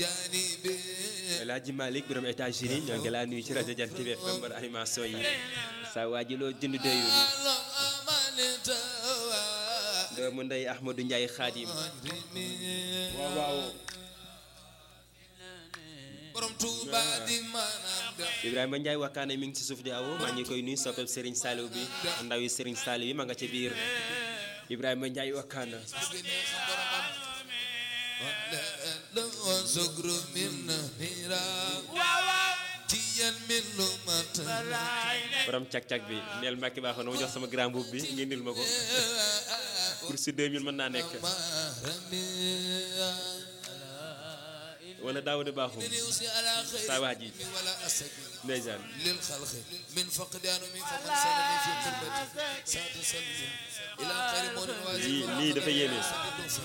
El Hadji Malick borom États-Unis ñoo ngi laa nuyu ci rajo Jant bi FM bar animation yi saa waa ji loo jënd doyul doomu ndey Ahmadou Ndiaye Khadim waaw waaw borom Tuuba di maanaam ga Ibrahima Ndiaye wakkaane mi ngi ci suuf di awo maa ngi koy nuyu soppeb Serigne Saliou bi ndaw yi Serigne Saliou yi ma nga ca biir Ibrahima Ndiaye wakkaana la sugru min hira tiyan min lumata borom cag-cag bi neel Mbacke baaxoon na ma jox sama grand boub bi ngeen nil ma ko pour si 2000 mën naa nekk wala Daouda Bakhoum saa waa ji ولا أسد ndeysaan للخلق من فقدان من فمن سلني في قربتي ساتسلم إلى خير مولى lii lii dafa yéeme